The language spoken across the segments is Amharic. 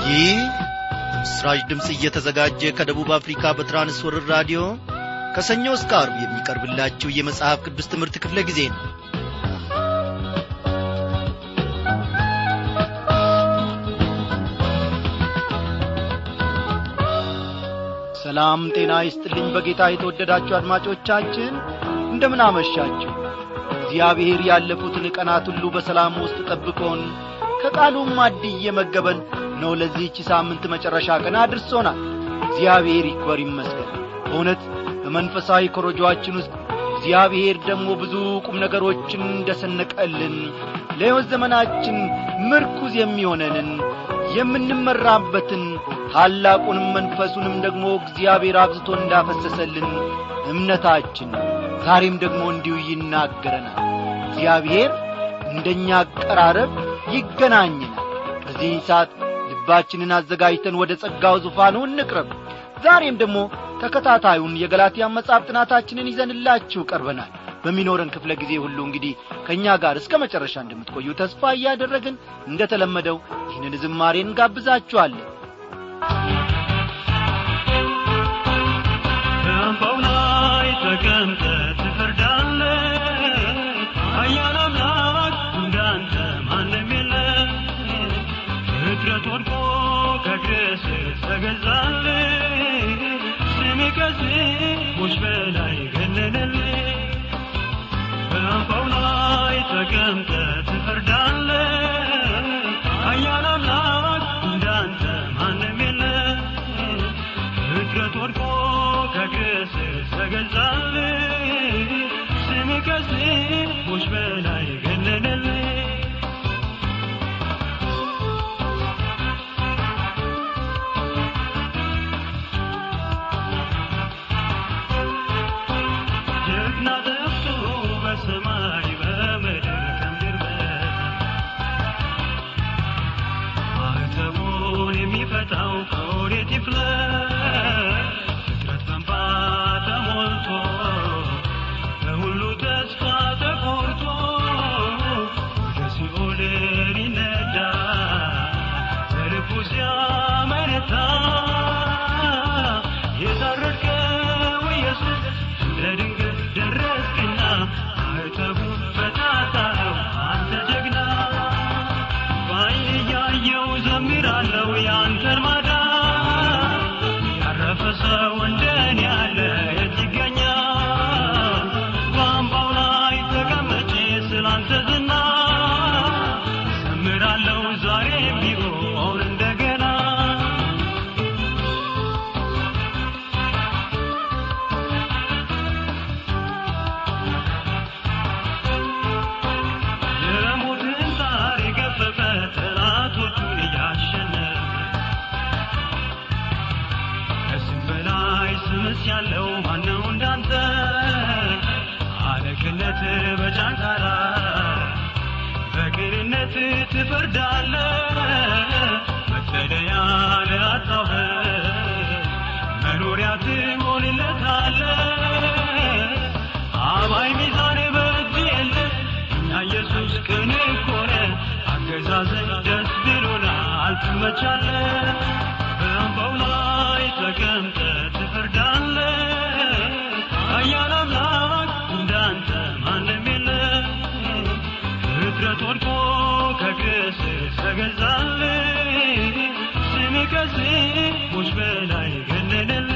ይህ ምስራች ድምፅ እየተዘጋጀ ከደቡብ አፍሪካ በትራንስወርር ራዲዮ ከሰኞ እስከ አርብ የሚቀርብላችሁ የመጽሐፍ ቅዱስ ትምህርት ክፍለ ጊዜ ነው ሰላም ጤና ይስጥልኝ በጌታ የተወደዳችሁ አድማጮቻችን እንደምን አመሻችሁ እግዚአብሔር ያለፉትን ቀናት ሁሉ በሰላም ውስጥ ጠብቆን ከቃሉም ማድ እየመገበን ነው ለዚህች ሳምንት መጨረሻ ቀን አድርሶናል እግዚአብሔር ይክበር ይመስገን በእውነት በመንፈሳዊ ኮረጆአችን ውስጥ እግዚአብሔር ደግሞ ብዙ ቁም ነገሮችን እንደሰነቀልን ለሕይወት ዘመናችን ምርኩዝ የሚሆነንን የምንመራበትን ታላቁንም መንፈሱንም ደግሞ እግዚአብሔር አብዝቶ እንዳፈሰሰልን እምነታችን ዛሬም ደግሞ እንዲሁ ይናገረናል እግዚአብሔር እንደኛ አቀራረብ ይገናኝናል በዚህ ሰዓት ልባችንን አዘጋጅተን ወደ ጸጋው ዙፋኑ እንቅረብ ዛሬም ደግሞ ተከታታዩን የገላትያን መጽሐፍ ጥናታችንን ይዘንላችሁ ቀርበናል በሚኖረን ክፍለ ጊዜ ሁሉ እንግዲህ ከእኛ ጋር እስከ መጨረሻ እንደምትቆዩ ተስፋ እያደረግን እንደ ተለመደው ይህንን ዝማሬ እንጋብዛችኋለን በአምባው ላይ ተቀምጠ ትፈርዳለ አያል አምላክ እንዳንተ ማንም የለም ፍጥረት ወድቆ ከግስ ተገዛል ስሜ ከስሞች በላይ ገነነል በአምባው ላይ ተቀምጠ ትፈርዳለ አያል አምላክ እንዳንተ ማንም የለም ፍጥረት ወድቆ ከግስ ተገዛል ስም ከስሞች በላይ ገነነል ጀግና ጠፍቶ በሰማይ በምድር ከምድር ማህተሙን የሚፈታው ከወዴት ይፍለቅ ፍጥረት በንባ ተሞልቶ በሁሉ ተስፋ ተቆርጦ ወደ ሲኦል ሊነዳ በልቡ ሲያመነታ የታረድከው ኢየሱስ እንደ ድንገት ደረስክና ማህተቡን ፈታታው አንተ ጀግና በዓይኔ እያየው ዘምራለሁ ያንተን ማዳን ያረፈ ሰው እንደኔ ያለ የት ይገኛል በአምባው ላይ ተቀመጬ ስላንተ ዝና ዘምራለሁ ዛሬ ቢሆን እንደገና የሞትን ጣር የገፈፈ ጠላቶቹን እያሸነፈ ከስም በላይ ስምስ ያለው ማነው እንዳንተ አለቅነት በጫንቃ ላይ በቅንነት ትፈርዳለ መጠለያ ለአጣው መኖሪያ ትሆንለታለ አባይ ሚዛን በእጅ የለ እኛ ኢየሱስ ቅን ኮነ አገዛዝን ደስ ብሎናል ትመቻለ በአምባው ላይ ተቀምጠ ትፈርዳለ አያል አምላክ እንዳንተ ማንም የለ ፍጥረት ወድቆ ከግስ ተገዛል ስም ከስሞች በላይ ገነነል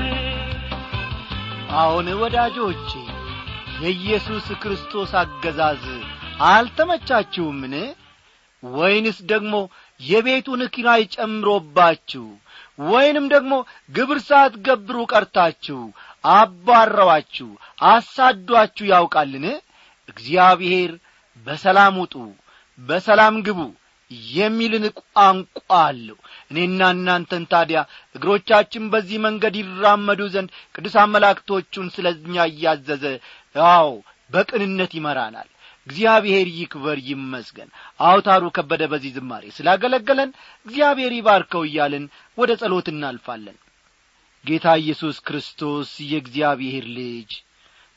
አሁን ወዳጆቼ የኢየሱስ ክርስቶስ አገዛዝ አልተመቻችሁምን ወይንስ ደግሞ የቤቱን ኪራይ ጨምሮባችሁ ወይንም ደግሞ ግብር ሳትገብሩ ቀርታችሁ አባረዋችሁ አሳዷችሁ ያውቃልን እግዚአብሔር በሰላም ውጡ በሰላም ግቡ የሚልን ቋንቋ አለው እኔና እናንተን ታዲያ እግሮቻችን በዚህ መንገድ ይራመዱ ዘንድ ቅዱሳን መላእክቶቹን ስለ እኛ እያዘዘ አዎ በቅንነት ይመራናል እግዚአብሔር ይክበር ይመስገን አውታሩ ከበደ በዚህ ዝማሬ ስላገለገለን እግዚአብሔር ይባርከው እያልን ወደ ጸሎት እናልፋለን ጌታ ኢየሱስ ክርስቶስ የእግዚአብሔር ልጅ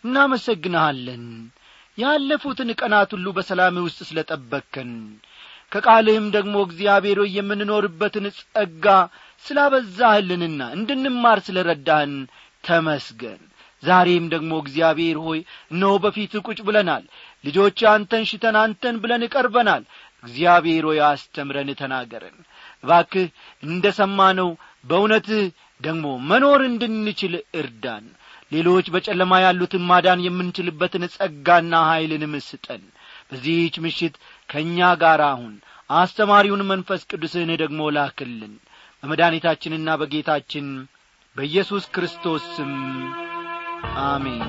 እናመሰግንሃለን ያለፉትን ቀናት ሁሉ በሰላም ውስጥ ስለ ጠበቅከን ከቃልህም ደግሞ እግዚአብሔር ሆይ የምንኖርበትን ጸጋ ስላበዛህልንና እንድንማር ስለ ረዳህን ተመስገን ዛሬም ደግሞ እግዚአብሔር ሆይ እነሆ በፊት ቁጭ ብለናል ልጆች አንተን ሽተን አንተን ብለን ቀርበናል እግዚአብሔር ሆይ አስተምረን ተናገረን እባክህ እንደ ሰማነው በእውነትህ ደግሞ መኖር እንድንችል እርዳን ሌሎች በጨለማ ያሉትን ማዳን የምንችልበትን ጸጋና ኀይልን ምስጠን በዚህች ምሽት ከእኛ ጋር አሁን አስተማሪውን መንፈስ ቅዱስህን ደግሞ ላክልን በመድኃኒታችንና በጌታችን በኢየሱስ ክርስቶስ ስም አሜን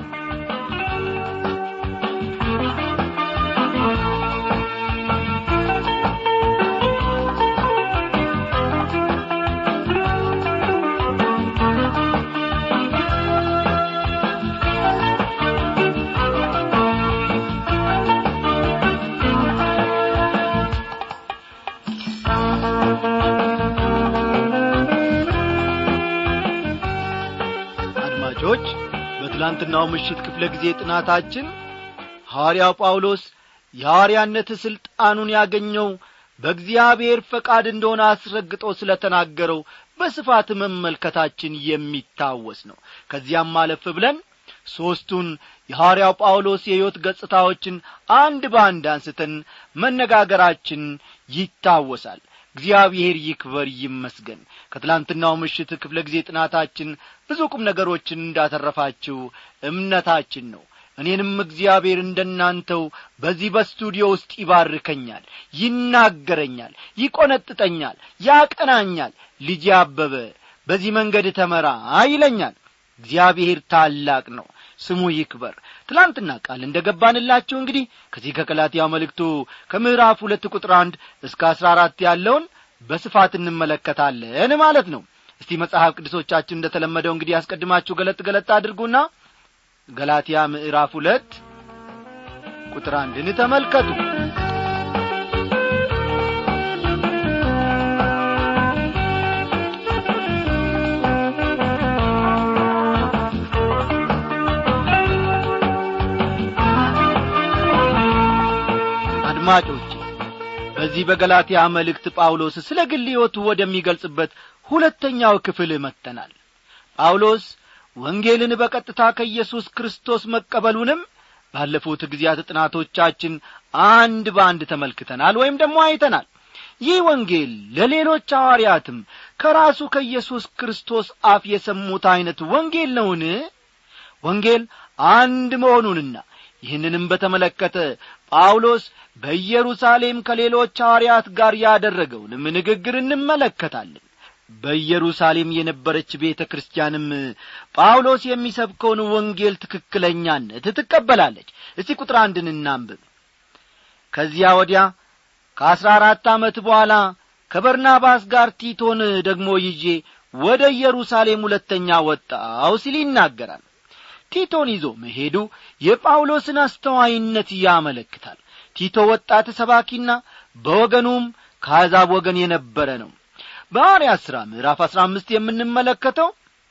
አድማጮች በትላንትናው ምሽት ክፍለ ጊዜ ጥናታችን ሐዋርያው ጳውሎስ የሐዋርያነት ሥልጣኑን ያገኘው በእግዚአብሔር ፈቃድ እንደሆነ አስረግጦ ስለ ተናገረው በስፋት መመልከታችን የሚታወስ ነው ከዚያም አለፍ ብለን ሦስቱን የሐዋርያው ጳውሎስ የሕይወት ገጽታዎችን አንድ በአንድ አንስተን መነጋገራችን ይታወሳል እግዚአብሔር ይክበር ይመስገን ከትላንትናው ምሽት ክፍለ ጊዜ ጥናታችን ብዙ ቁም ነገሮችን እንዳተረፋችሁ እምነታችን ነው እኔንም እግዚአብሔር እንደናንተው በዚህ በስቱዲዮ ውስጥ ይባርከኛል ይናገረኛል ይቈነጥጠኛል ያቀናኛል ልጅ አበበ በዚህ መንገድ ተመራ ይለኛል እግዚአብሔር ታላቅ ነው ስሙ ይክበር ትላንትና ቃል እንደ ገባንላችሁ እንግዲህ ከዚህ ከቀላትያው መልእክቱ ከምዕራፍ ሁለት ቁጥር አንድ እስከ አስራ አራት ያለውን በስፋት እንመለከታለን ማለት ነው እስቲ መጽሐፍ ቅዱሶቻችን እንደ ተለመደው እንግዲህ ያስቀድማችሁ ገለጥ ገለጥ አድርጉና ገላትያ ምዕራፍ ሁለት ቁጥር አንድን ተመልከቱ አድማጮች በዚህ በገላትያ መልእክት ጳውሎስ ስለ ግል ሕይወቱ ወደሚገልጽበት ሁለተኛው ክፍል መጥተናል ጳውሎስ ወንጌልን በቀጥታ ከኢየሱስ ክርስቶስ መቀበሉንም ባለፉት ጊዜያት ጥናቶቻችን አንድ በአንድ ተመልክተናል ወይም ደግሞ አይተናል ይህ ወንጌል ለሌሎች ሐዋርያትም ከራሱ ከኢየሱስ ክርስቶስ አፍ የሰሙት ዐይነት ወንጌል ነውን ወንጌል አንድ መሆኑንና ይህንንም በተመለከተ ጳውሎስ በኢየሩሳሌም ከሌሎች ሐዋርያት ጋር ያደረገውንም ንግግር እንመለከታለን በኢየሩሳሌም የነበረች ቤተ ክርስቲያንም ጳውሎስ የሚሰብከውን ወንጌል ትክክለኛነት ትቀበላለች እስቲ ቁጥር አንድን እናንብብ ከዚያ ወዲያ ከአሥራ አራት ዓመት በኋላ ከበርናባስ ጋር ቲቶን ደግሞ ይዤ ወደ ኢየሩሳሌም ሁለተኛ ወጣው ሲል ይናገራል ቲቶን ይዞ መሄዱ የጳውሎስን አስተዋይነት ያመለክታል ቲቶ ወጣት ሰባኪና በወገኑም ከአሕዛብ ወገን የነበረ ነው በሐዋርያት ሥራ ምዕራፍ አሥራ አምስት የምንመለከተው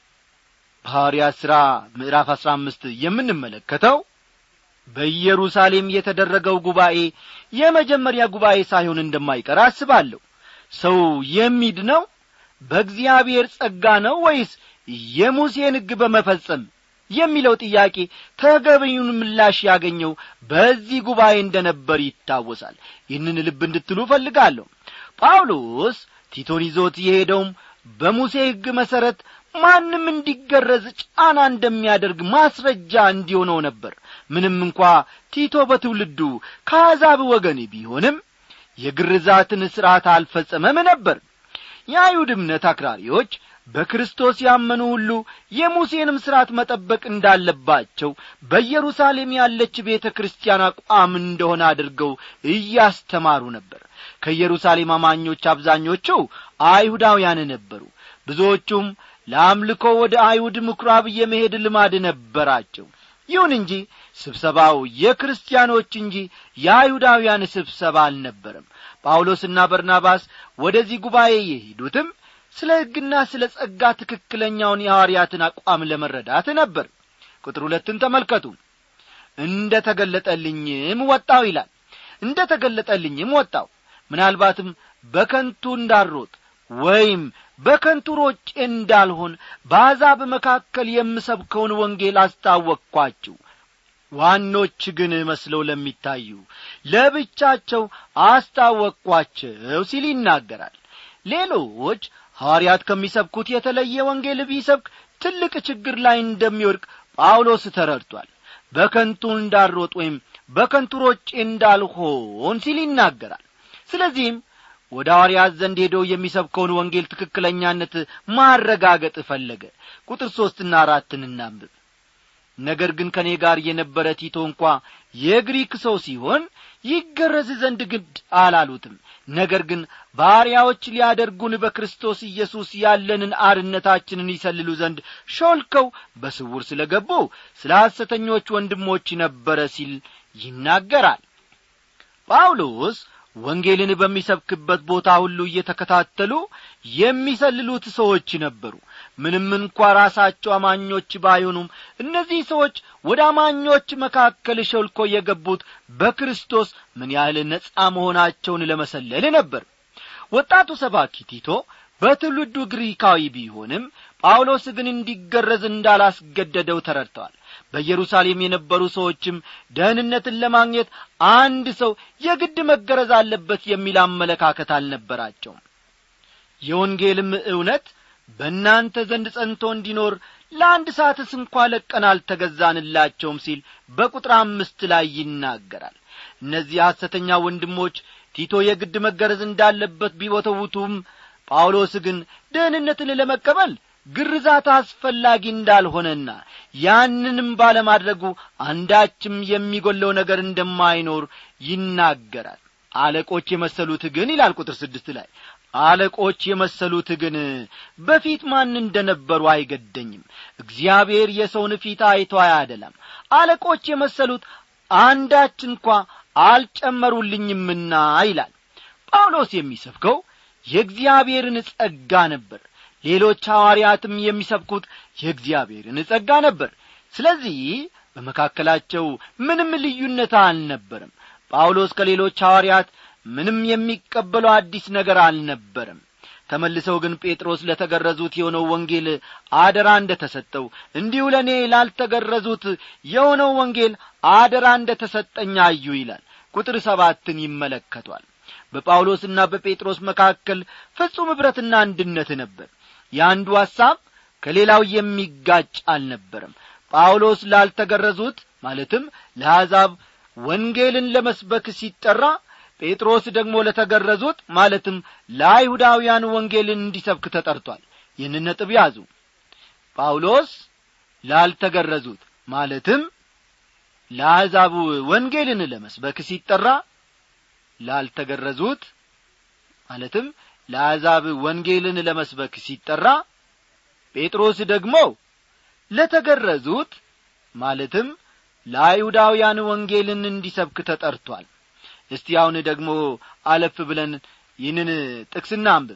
በሐዋርያት ሥራ ምዕራፍ አሥራ አምስት የምንመለከተው በኢየሩሳሌም የተደረገው ጉባኤ የመጀመሪያ ጉባኤ ሳይሆን እንደማይቀር አስባለሁ ሰው የሚድነው በእግዚአብሔር ጸጋ ነው ወይስ የሙሴን ሕግ በመፈጸም የሚለው ጥያቄ ተገቢውን ምላሽ ያገኘው በዚህ ጉባኤ እንደ ነበር ይታወሳል ይህንን ልብ እንድትሉ እፈልጋለሁ ጳውሎስ ቲቶን ይዞት የሄደውም በሙሴ ሕግ መሠረት ማንም እንዲገረዝ ጫና እንደሚያደርግ ማስረጃ እንዲሆነው ነበር ምንም እንኳ ቲቶ በትውልዱ ከአሕዛብ ወገን ቢሆንም የግርዛትን ሥርዓት አልፈጸመም ነበር የአይሁድ እምነት አክራሪዎች በክርስቶስ ያመኑ ሁሉ የሙሴንም ሥርዓት መጠበቅ እንዳለባቸው በኢየሩሳሌም ያለች ቤተ ክርስቲያን አቋም እንደሆነ አድርገው እያስተማሩ ነበር ከኢየሩሳሌም አማኞች አብዛኞቹ አይሁዳውያን ነበሩ ብዙዎቹም ለአምልኮ ወደ አይሁድ ምኵራብ የመሄድ ልማድ ነበራቸው ይሁን እንጂ ስብሰባው የክርስቲያኖች እንጂ የአይሁዳውያን ስብሰባ አልነበረም ጳውሎስና በርናባስ ወደዚህ ጉባኤ የሄዱትም ስለ ሕግና ስለ ጸጋ ትክክለኛውን የሐዋርያትን አቋም ለመረዳት ነበር ቁጥር ሁለትን ተመልከቱ እንደ ተገለጠልኝም ወጣው ይላል እንደ ተገለጠልኝም ወጣው ምናልባትም በከንቱ እንዳሮጥ ወይም በከንቱ ሮጬ እንዳልሆን በአሕዛብ መካከል የምሰብከውን ወንጌል አስታወቅኳችሁ ዋኖች ግን መስለው ለሚታዩ ለብቻቸው አስታወቅኳቸው ሲል ይናገራል ሌሎች ሐዋርያት ከሚሰብኩት የተለየ ወንጌል ቢሰብክ ትልቅ ችግር ላይ እንደሚወድቅ ጳውሎስ ተረድቷል በከንቱ እንዳሮጥ ወይም በከንቱ ሮጬ እንዳልሆን ሲል ይናገራል ስለዚህም ወደ ሐዋርያት ዘንድ ሄዶ የሚሰብከውን ወንጌል ትክክለኛነት ማረጋገጥ ፈለገ ቁጥር ሦስትና አራትን እናንብብ ነገር ግን ከእኔ ጋር የነበረ ቲቶ እንኳ የግሪክ ሰው ሲሆን ይገረዝ ዘንድ ግድ አላሉትም ነገር ግን ባሪያዎች ሊያደርጉን በክርስቶስ ኢየሱስ ያለንን አርነታችንን ይሰልሉ ዘንድ ሾልከው በስውር ስለ ገቡ ስለ ሐሰተኞች ወንድሞች ነበረ ሲል ይናገራል ጳውሎስ ወንጌልን በሚሰብክበት ቦታ ሁሉ እየተከታተሉ የሚሰልሉት ሰዎች ነበሩ ምንም እንኳ ራሳቸው አማኞች ባይሆኑም እነዚህ ሰዎች ወደ አማኞች መካከል ሾልኮ የገቡት በክርስቶስ ምን ያህል ነጻ መሆናቸውን ለመሰለል ነበር ወጣቱ ሰባኪ ቲቶ በትውልዱ ግሪካዊ ቢሆንም ጳውሎስ ግን እንዲገረዝ እንዳላስገደደው ተረድተዋል በኢየሩሳሌም የነበሩ ሰዎችም ደህንነትን ለማግኘት አንድ ሰው የግድ መገረዝ አለበት የሚል አመለካከት አልነበራቸውም የወንጌልም እውነት በእናንተ ዘንድ ጸንቶ እንዲኖር ለአንድ ሰዓትስ እንኳ ለቀን አልተገዛንላቸውም ሲል በቁጥር አምስት ላይ ይናገራል እነዚህ ሐሰተኛ ወንድሞች ቲቶ የግድ መገረዝ እንዳለበት ቢወተውቱም ጳውሎስ ግን ደህንነትን ለመቀበል ግርዛት አስፈላጊ እንዳልሆነና ያንንም ባለማድረጉ አንዳችም የሚጐለው ነገር እንደማይኖር ይናገራል አለቆች የመሰሉት ግን ይላል ቁጥር ስድስት ላይ አለቆች የመሰሉት ግን በፊት ማን እንደ ነበሩ አይገደኝም እግዚአብሔር የሰውን ፊት አይቶ አያደላም አለቆች የመሰሉት አንዳች እንኳ አልጨመሩልኝምና ይላል ጳውሎስ የሚሰብከው የእግዚአብሔርን ጸጋ ነበር ሌሎች ሐዋርያትም የሚሰብኩት የእግዚአብሔርን ጸጋ ነበር ስለዚህ በመካከላቸው ምንም ልዩነት አልነበርም ጳውሎስ ከሌሎች ሐዋርያት ምንም የሚቀበለው አዲስ ነገር አልነበረም ተመልሰው ግን ጴጥሮስ ለተገረዙት የሆነው ወንጌል አደራ እንደ ተሰጠው እንዲሁ ለእኔ ላልተገረዙት የሆነው ወንጌል አደራ እንደ ተሰጠኝ አዩ ይላል ቁጥር ሰባትን ይመለከቷል በጳውሎስና በጴጥሮስ መካከል ፍጹም ኅብረትና አንድነት ነበር የአንዱ ሐሳብ ከሌላው የሚጋጭ አልነበረም ጳውሎስ ላልተገረዙት ማለትም ለአሕዛብ ወንጌልን ለመስበክ ሲጠራ ጴጥሮስ ደግሞ ለተገረዙት ማለትም ለአይሁዳውያን ወንጌልን እንዲሰብክ ተጠርቷል ይህን ነጥብ ያዙ ጳውሎስ ላልተገረዙት ማለትም ለአሕዛብ ወንጌልን ለመስበክ ሲጠራ ላልተገረዙት ማለትም ለአሕዛብ ወንጌልን ለመስበክ ሲጠራ ጴጥሮስ ደግሞ ለተገረዙት ማለትም ለአይሁዳውያን ወንጌልን እንዲሰብክ ተጠርቷል እስቲ አሁን ደግሞ አለፍ ብለን ይህንን ጥቅስና አንብብ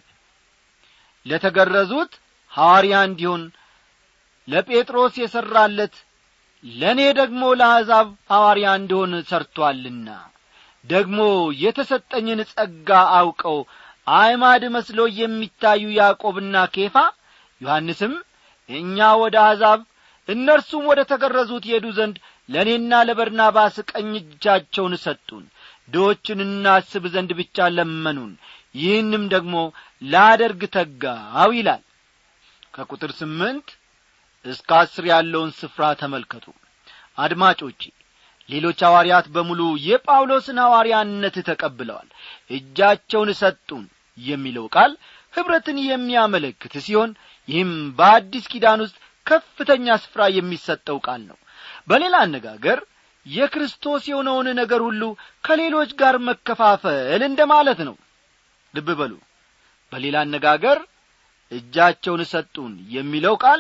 ለተገረዙት ሐዋርያ እንዲሆን ለጴጥሮስ የሠራለት ለእኔ ደግሞ ለአሕዛብ ሐዋርያ እንዲሆን ሰርቶአልና ደግሞ የተሰጠኝን ጸጋ አውቀው አዕማድ መስሎ የሚታዩ ያዕቆብና ኬፋ ዮሐንስም እኛ ወደ አሕዛብ እነርሱም ወደ ተገረዙት ይሄዱ ዘንድ ለእኔና ለበርናባስ ቀኝ እጃቸውን ሰጡን ድዎችን እናስብ ዘንድ ብቻ ለመኑን ይህንም ደግሞ ላደርግ ተጋው ይላል ከቁጥር ስምንት እስከ አስር ያለውን ስፍራ ተመልከቱ አድማጮቼ ሌሎች ሐዋርያት በሙሉ የጳውሎስን ሐዋርያነት ተቀብለዋል እጃቸውን ሰጡን የሚለው ቃል ኅብረትን የሚያመለክት ሲሆን ይህም በአዲስ ኪዳን ውስጥ ከፍተኛ ስፍራ የሚሰጠው ቃል ነው በሌላ አነጋገር የክርስቶስ የሆነውን ነገር ሁሉ ከሌሎች ጋር መከፋፈል እንደ ማለት ነው ልብ በሉ በሌላ አነጋገር እጃቸውን ሰጡን የሚለው ቃል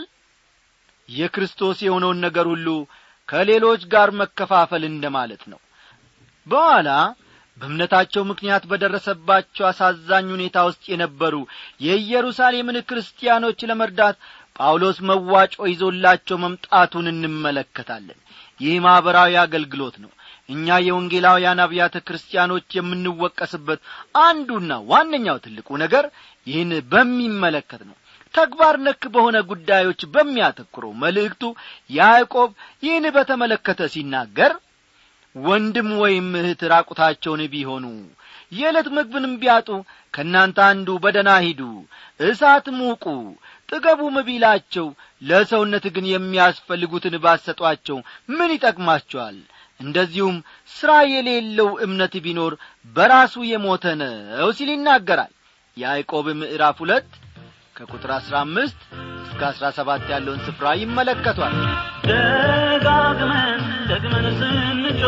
የክርስቶስ የሆነውን ነገር ሁሉ ከሌሎች ጋር መከፋፈል እንደ ማለት ነው በኋላ በእምነታቸው ምክንያት በደረሰባቸው አሳዛኝ ሁኔታ ውስጥ የነበሩ የኢየሩሳሌምን ክርስቲያኖች ለመርዳት ጳውሎስ መዋጮ ይዞላቸው መምጣቱን እንመለከታለን ይህ ማኅበራዊ አገልግሎት ነው እኛ የወንጌላውያን አብያተ ክርስቲያኖች የምንወቀስበት አንዱና ዋነኛው ትልቁ ነገር ይህን በሚመለከት ነው ተግባር ነክ በሆነ ጉዳዮች በሚያተኩረው መልእክቱ ያዕቆብ ይህን በተመለከተ ሲናገር ወንድም ወይም እህት ራቁታቸውን ቢሆኑ የዕለት ምግብንም ቢያጡ ከእናንተ አንዱ በደና ሂዱ እሳት ሙቁ ጥገቡም ቢላቸው ለሰውነት ግን የሚያስፈልጉትን ባሰጧቸው ምን ይጠቅማቸዋል እንደዚሁም ሥራ የሌለው እምነት ቢኖር በራሱ የሞተ ነው ሲል ይናገራል ያዕቆብ ምዕራፍ ሁለት ከቁጥር አሥራ አምስት እስከ አሥራ ሰባት ያለውን ስፍራ ይመለከቷል ደጋግመን ደግመን ስንጮ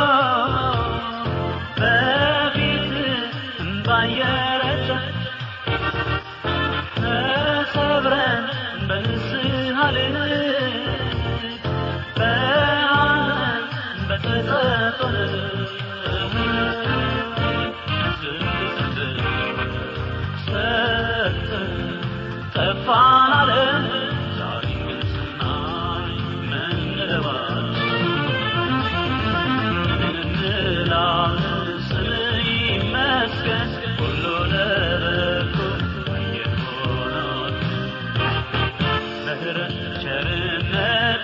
በፊት እምባየረጨ ተሰብረን በንስሐ ልብ በሐዘን በጸጸት ሰጥተን ጠፋን አለን ዛሬ ግን ስናይ መንለባለን እንላለን ስምህ ይመስገን ሁሉ ለበጎ የሆነው ምሕረት ቸርነት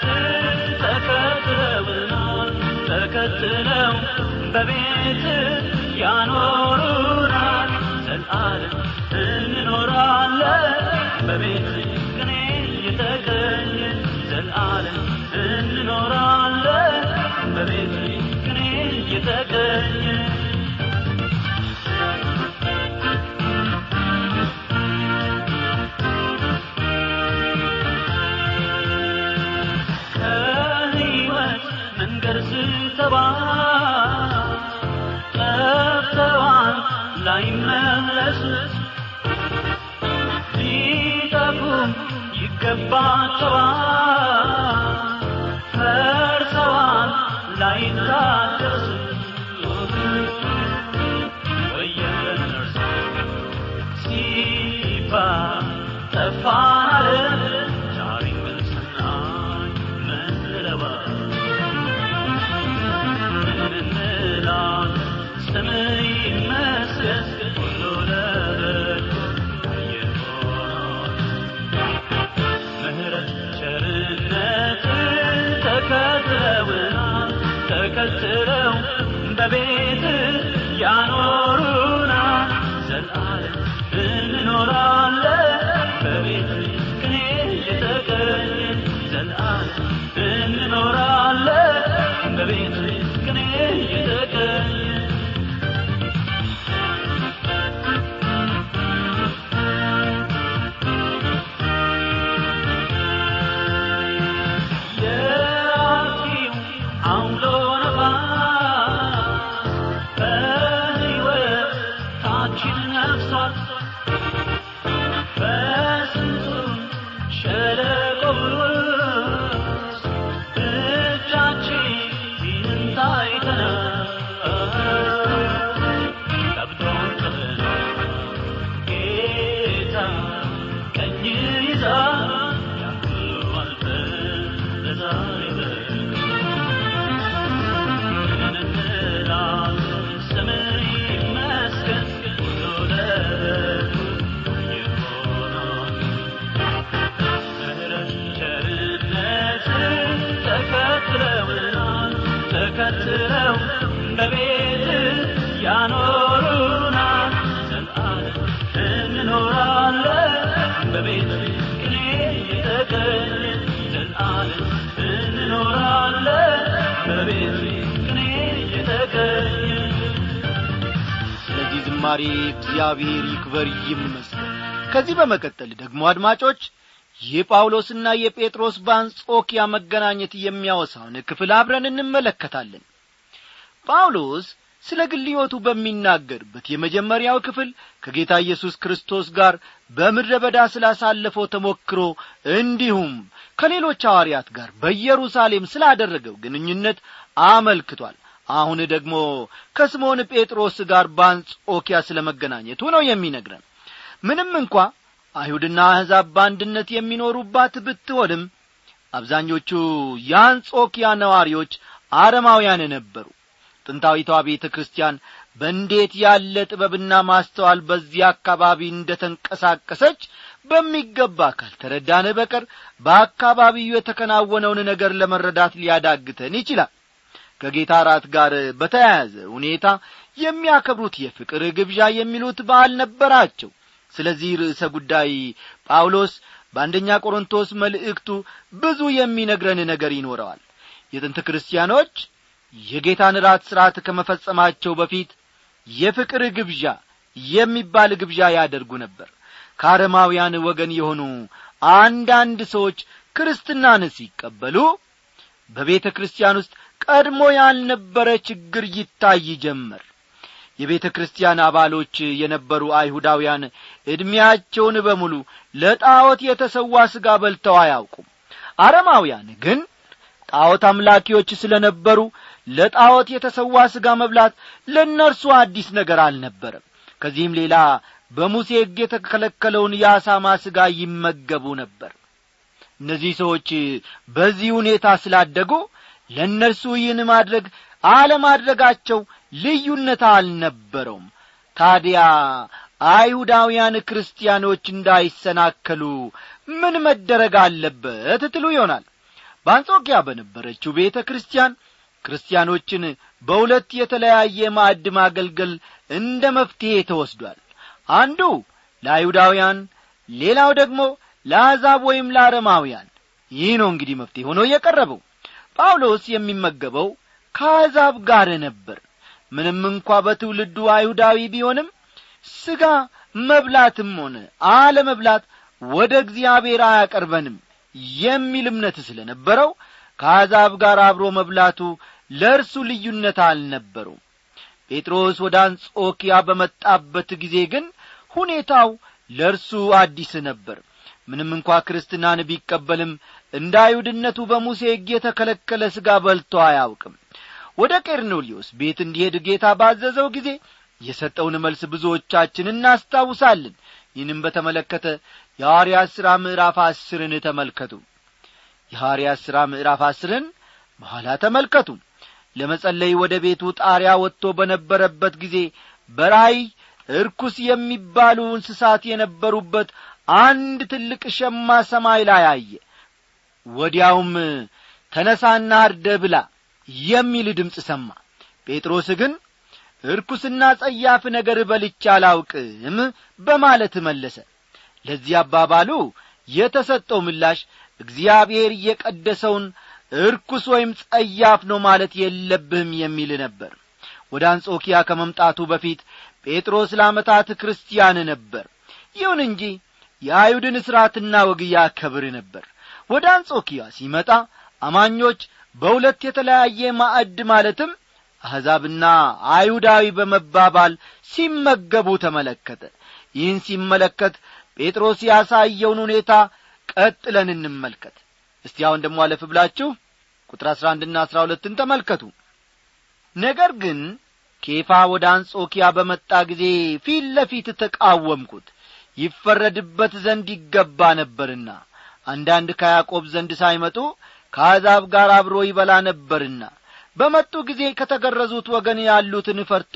ተከትለውናል ተከትለው በቤት ያኖሩናል ዘላለም እንኖራለን በቤት ቅኔ የተገኘ ዘላለም እንኖራለን በቤት ቅኔ የተገኘ ከሕይወት መንገድ ስተባል ጠፍተዋል ላይመለሱ ሊጠፉም ይገባቸዋል ፈርሰዋል ላይታደሱ ወየነርሱ ሲባል ጠፋን አለን ዛሬ ግን ስናይ መንለባል እንላለን ስምህ ይመስገን ሁሉ ለበጎ የሆነው ምሕረት ቸርነት ተከትለውናል ተከትለው በቤት ያኖሩናል ዘላለም እንኖራለን በቤት ቅኔ የተገኘ ዘላለም እንኖራለን በቤት ቅኔ የተገኘ የአጥፊው አውሎ ነፋስ በሕይወታችን ነፍሷል በስንቱ ሸለቆ ውስጥ እጃችንን ታይተናል ከብዶን ጥለናል ጌታ ቀኝ ይዛ ያን ሁሉ አልፈን ለዛሬ በቅተን እንላለን ስምህ ይመስገን ሁሉ ለበጎ የሆነው ምሕረት ቸርነት ተከትለውናል ተከትለው በቤት ያኖሩናል ዘላለም እንኖራለን በቤት ቅኔ የተገኘ ዘላለም እንኖራለን በቤት ቅኔ የተገኘ ስለዚህ ዝማሬ እግዚአብሔር ይክበር ይመስገን ከዚህ በመቀጠል ደግሞ አድማጮች የጳውሎስና የጴጥሮስ በአንጾኪያ መገናኘት የሚያወሳውን ክፍል አብረን እንመለከታለን ጳውሎስ ስለ ግል ሕይወቱ በሚናገርበት የመጀመሪያው ክፍል ከጌታ ኢየሱስ ክርስቶስ ጋር በምድረ በዳ ስላሳለፈው ተሞክሮ እንዲሁም ከሌሎች ሐዋርያት ጋር በኢየሩሳሌም ስላደረገው ግንኙነት አመልክቷል አሁን ደግሞ ከስምዖን ጴጥሮስ ጋር በአንጾኪያ ስለ መገናኘቱ ነው የሚነግረን ምንም እንኳ አይሁድና አሕዛብ በአንድነት የሚኖሩባት ብትሆንም አብዛኞቹ የአንጾኪያ ነዋሪዎች አረማውያን ነበሩ ጥንታዊቷ ቤተ ክርስቲያን በእንዴት ያለ ጥበብና ማስተዋል በዚህ አካባቢ እንደ ተንቀሳቀሰች በሚገባ ካልተረዳን በቀር በአካባቢው የተከናወነውን ነገር ለመረዳት ሊያዳግተን ይችላል ከጌታ ራት ጋር በተያያዘ ሁኔታ የሚያከብሩት የፍቅር ግብዣ የሚሉት በዓል ነበራቸው ስለዚህ ርዕሰ ጉዳይ ጳውሎስ በአንደኛ ቆሮንቶስ መልእክቱ ብዙ የሚነግረን ነገር ይኖረዋል የጥንት ክርስቲያኖች የጌታን ራት ሥርዓት ከመፈጸማቸው በፊት የፍቅር ግብዣ የሚባል ግብዣ ያደርጉ ነበር ከአረማውያን ወገን የሆኑ አንዳንድ ሰዎች ክርስትናን ሲቀበሉ በቤተ ክርስቲያን ውስጥ ቀድሞ ያልነበረ ችግር ይታይ ጀመር የቤተ ክርስቲያን አባሎች የነበሩ አይሁዳውያን ዕድሜያቸውን በሙሉ ለጣዖት የተሰዋ ሥጋ በልተው አያውቁም አረማውያን ግን ጣዖት አምላኪዎች ስለ ነበሩ ለጣዖት የተሰዋ ሥጋ መብላት ለእነርሱ አዲስ ነገር አልነበረም ከዚህም ሌላ በሙሴ ሕግ የተከለከለውን የአሳማ ሥጋ ይመገቡ ነበር እነዚህ ሰዎች በዚህ ሁኔታ ስላደጉ ለእነርሱ ይህን ማድረግ አለማድረጋቸው ልዩነት አልነበረውም ታዲያ አይሁዳውያን ክርስቲያኖች እንዳይሰናከሉ ምን መደረግ አለበት ትሉ ይሆናል በአንጾኪያ በነበረችው ቤተ ክርስቲያን ክርስቲያኖችን በሁለት የተለያየ ማዕድ ማገልገል እንደ መፍትሔ ተወስዷል አንዱ ለአይሁዳውያን ሌላው ደግሞ ለአሕዛብ ወይም ለአረማውያን ይህ ነው እንግዲህ መፍትሔ ሆኖ የቀረበው ጳውሎስ የሚመገበው ከአሕዛብ ጋር ነበር ምንም እንኳ በትውልዱ አይሁዳዊ ቢሆንም ሥጋ መብላትም ሆነ አለመብላት ወደ እግዚአብሔር አያቀርበንም የሚል እምነት ስለ ነበረው ከአሕዛብ ጋር አብሮ መብላቱ ለእርሱ ልዩነት አልነበረውም ጴጥሮስ ወደ አንጾኪያ በመጣበት ጊዜ ግን ሁኔታው ለእርሱ አዲስ ነበር ምንም እንኳ ክርስትናን ቢቀበልም እንደ አይሁድነቱ በሙሴ ሕግ የተከለከለ ሥጋ በልቶ አያውቅም ወደ ቄርኔሊዮስ ቤት እንዲሄድ ጌታ ባዘዘው ጊዜ የሰጠውን መልስ ብዙዎቻችን እናስታውሳለን ይህንም በተመለከተ የሐዋርያት ሥራ ምዕራፍ አስርን ተመልከቱ የሐዋርያት ሥራ ምዕራፍ አስርን በኋላ ተመልከቱ ለመጸለይ ወደ ቤቱ ጣሪያ ወጥቶ በነበረበት ጊዜ በራይ እርኩስ የሚባሉ እንስሳት የነበሩበት አንድ ትልቅ ሸማ ሰማይ ላይ አየ ወዲያውም ተነሳና አርደ ብላ የሚል ድምፅ ሰማ ጴጥሮስ ግን እርኩስና ጸያፍ ነገር በልቻ አላውቅም በማለት መለሰ ለዚህ አባባሉ የተሰጠው ምላሽ እግዚአብሔር የቀደሰውን እርኩስ ወይም ጸያፍ ነው ማለት የለብህም የሚል ነበር ወደ አንጾኪያ ከመምጣቱ በፊት ጴጥሮስ ለዓመታት ክርስቲያን ነበር ይሁን እንጂ የአይሁድን ሥርዓትና ወግ ያከብር ነበር ወደ አንጾኪያ ሲመጣ አማኞች በሁለት የተለያየ ማዕድ ማለትም አሕዛብና አይሁዳዊ በመባባል ሲመገቡ ተመለከተ ይህን ሲመለከት ጴጥሮስ ያሳየውን ሁኔታ ቀጥለን እንመልከት እስቲ አሁን ደሞ አለፍ ብላችሁ ቁጥር አሥራ አንድና አሥራ ሁለትን ተመልከቱ ነገር ግን ኬፋ ወደ አንጾኪያ በመጣ ጊዜ ፊት ለፊት ተቃወምኩት ይፈረድበት ዘንድ ይገባ ነበርና አንዳንድ ከያዕቆብ ዘንድ ሳይመጡ ከአሕዛብ ጋር አብሮ ይበላ ነበርና በመጡ ጊዜ ከተገረዙት ወገን ያሉትን ፈርቶ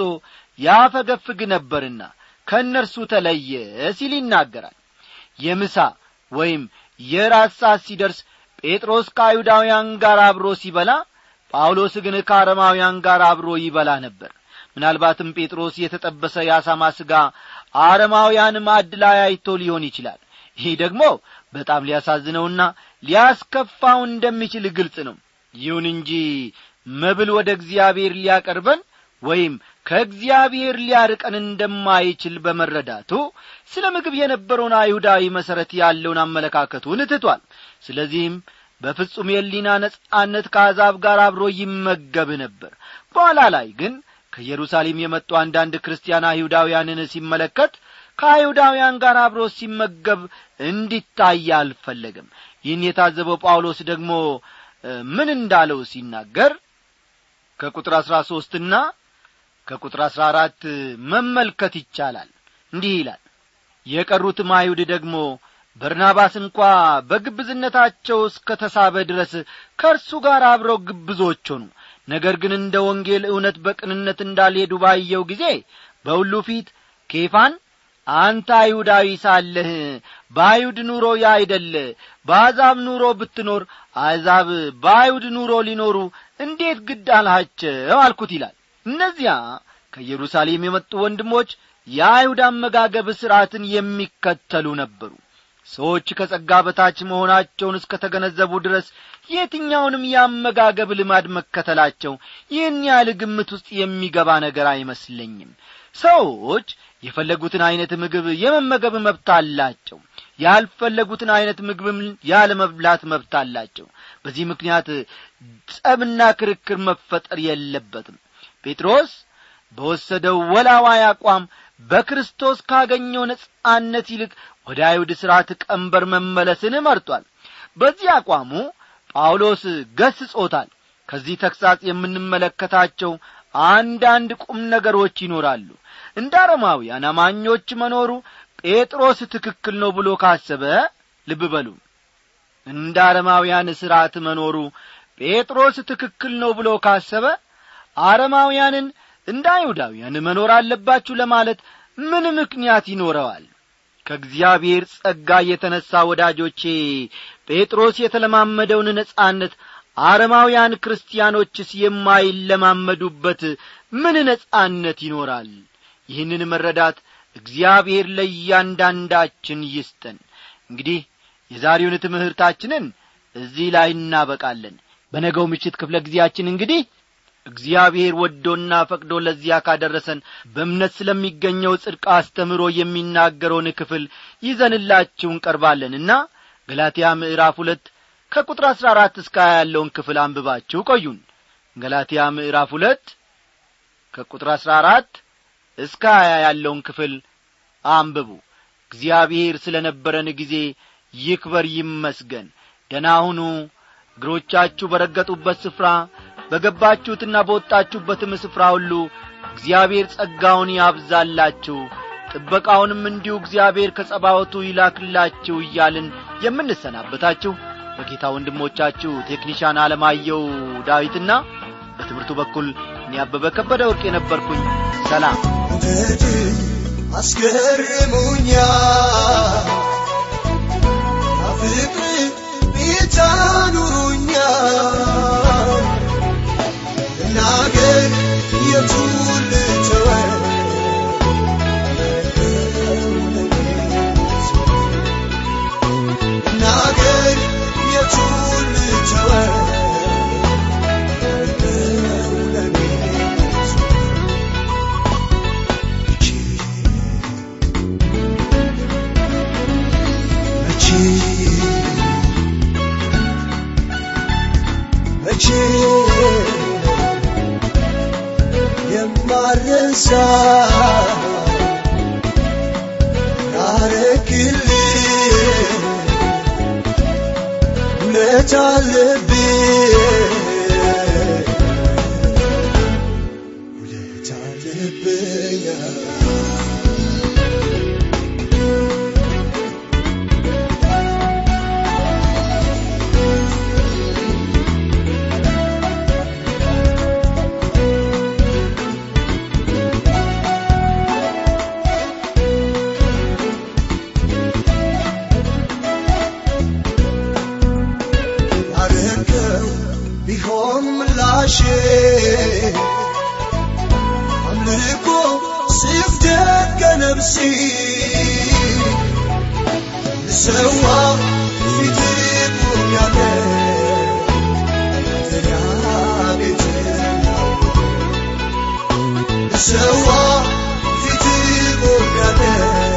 ያፈገፍግ ነበርና ከእነርሱ ተለየ ሲል ይናገራል የምሳ ወይም የራት ሰዓት ሲደርስ ጴጥሮስ ከአይሁዳውያን ጋር አብሮ ሲበላ ጳውሎስ ግን ከአረማውያን ጋር አብሮ ይበላ ነበር ምናልባትም ጴጥሮስ የተጠበሰ የአሳማ ሥጋ አረማውያን ማዕድ ላይ አይቶ ሊሆን ይችላል ይህ ደግሞ በጣም ሊያሳዝነውና ሊያስከፋው እንደሚችል ግልጽ ነው ይሁን እንጂ መብል ወደ እግዚአብሔር ሊያቀርበን ወይም ከእግዚአብሔር ሊያርቀን እንደማይችል በመረዳቱ ስለ ምግብ የነበረውን አይሁዳዊ መሠረት ያለውን አመለካከቱን ትቷል ስለዚህም በፍጹም የሊና ነጻነት ከአሕዛብ ጋር አብሮ ይመገብ ነበር በኋላ ላይ ግን ከኢየሩሳሌም የመጡ አንዳንድ ክርስቲያን አይሁዳውያንን ሲመለከት ከአይሁዳውያን ጋር አብሮ ሲመገብ እንዲታይ አልፈለግም ይህን የታዘበው ጳውሎስ ደግሞ ምን እንዳለው ሲናገር ከቁጥር አሥራ ሦስትና ከቁጥር አሥራ አራት መመልከት ይቻላል እንዲህ ይላል የቀሩትም አይሁድ ደግሞ በርናባስ እንኳ በግብዝነታቸው እስከ ተሳበ ድረስ ከእርሱ ጋር አብረው ግብዞች ሆኑ ነገር ግን እንደ ወንጌል እውነት በቅንነት እንዳልሄዱ ባየው ጊዜ በሁሉ ፊት ኬፋን አንተ አይሁዳዊ ሳለህ በአይሁድ ኑሮ ያይደለ በአሕዛብ ኑሮ ብትኖር አሕዛብ በአይሁድ ኑሮ ሊኖሩ እንዴት ግድ አልሃቸው አልኩት ይላል እነዚያ ከኢየሩሳሌም የመጡ ወንድሞች የአይሁድ አመጋገብ ሥርዓትን የሚከተሉ ነበሩ ሰዎች ከጸጋ በታች መሆናቸውን እስከ ተገነዘቡ ድረስ የትኛውንም የአመጋገብ ልማድ መከተላቸው ይህን ያህል ግምት ውስጥ የሚገባ ነገር አይመስለኝም ሰዎች የፈለጉትን ዐይነት ምግብ የመመገብ መብት አላቸው ያልፈለጉትን ዐይነት ምግብም ያለ መብላት መብት አላቸው በዚህ ምክንያት ጸብና ክርክር መፈጠር የለበትም ጴጥሮስ በወሰደው ወላዋይ አቋም በክርስቶስ ካገኘው ነጻነት ይልቅ ወደ አይሁድ ሥርዓት ቀንበር መመለስን መርጧል በዚህ አቋሙ ጳውሎስ ገስጾታል ከዚህ ተግሣጽ የምንመለከታቸው አንዳንድ ቁም ነገሮች ይኖራሉ እንደ አረማውያን አማኞች መኖሩ ጴጥሮስ ትክክል ነው ብሎ ካሰበ ልብ በሉ እንደ አረማውያን ሥርዓት መኖሩ ጴጥሮስ ትክክል ነው ብሎ ካሰበ አረማውያንን እንደ አይሁዳውያን መኖር አለባችሁ ለማለት ምን ምክንያት ይኖረዋል ከእግዚአብሔር ጸጋ የተነሣ ወዳጆቼ ጴጥሮስ የተለማመደውን ነጻነት አረማውያን ክርስቲያኖችስ የማይለማመዱበት ምን ነጻነት ይኖራል ይህንን መረዳት እግዚአብሔር ለእያንዳንዳችን ይስጠን እንግዲህ የዛሬውን ትምህርታችንን እዚህ ላይ እናበቃለን በነገው ምሽት ክፍለ ጊዜያችን እንግዲህ እግዚአብሔር ወዶና ፈቅዶ ለዚያ ካደረሰን በእምነት ስለሚገኘው ጽድቅ አስተምሮ የሚናገረውን ክፍል ይዘንላችሁ እንቀርባለንና ገላትያ ምዕራፍ ሁለት ከቁጥር አሥራ አራት እስከ ሀያ ያለውን ክፍል አንብባችሁ ቆዩን ገላትያ ምዕራፍ ሁለት ከቁጥር አሥራ አራት እስከ ሀያ ያለውን ክፍል አንብቡ እግዚአብሔር ስለ ነበረን ጊዜ ይክበር ይመስገን ደናሁኑ እግሮቻችሁ በረገጡበት ስፍራ በገባችሁትና በወጣችሁበትም ስፍራ ሁሉ እግዚአብሔር ጸጋውን ያብዛላችሁ ጥበቃውንም እንዲሁ እግዚአብሔር ከጸባወቱ ይላክላችሁ እያልን የምንሰናበታችሁ በጌታ ወንድሞቻችሁ ቴክኒሻን አለማየው ዳዊትና በትምህርቱ በኩል እኔ አበበ ከበደ ወርቅ የነበርኩኝ ሰላም ውደድ አስገርሙኛ ፍቅር ብቻ ኑሩኛ እናገር የቱን ልተወው እናገር የቱን ልተወው ለኔ መቼ መቼ የማረሳ ያረክልኝ እውነት አለብኝ እውነት አለብኝ ያረከው ቢሆን ምላሼ አምልኮ ስፍደት ከነፍሴ ልሰዋ ፊት ቆሜያለ ቤት ልሰዋ ፊት ቆሜያለ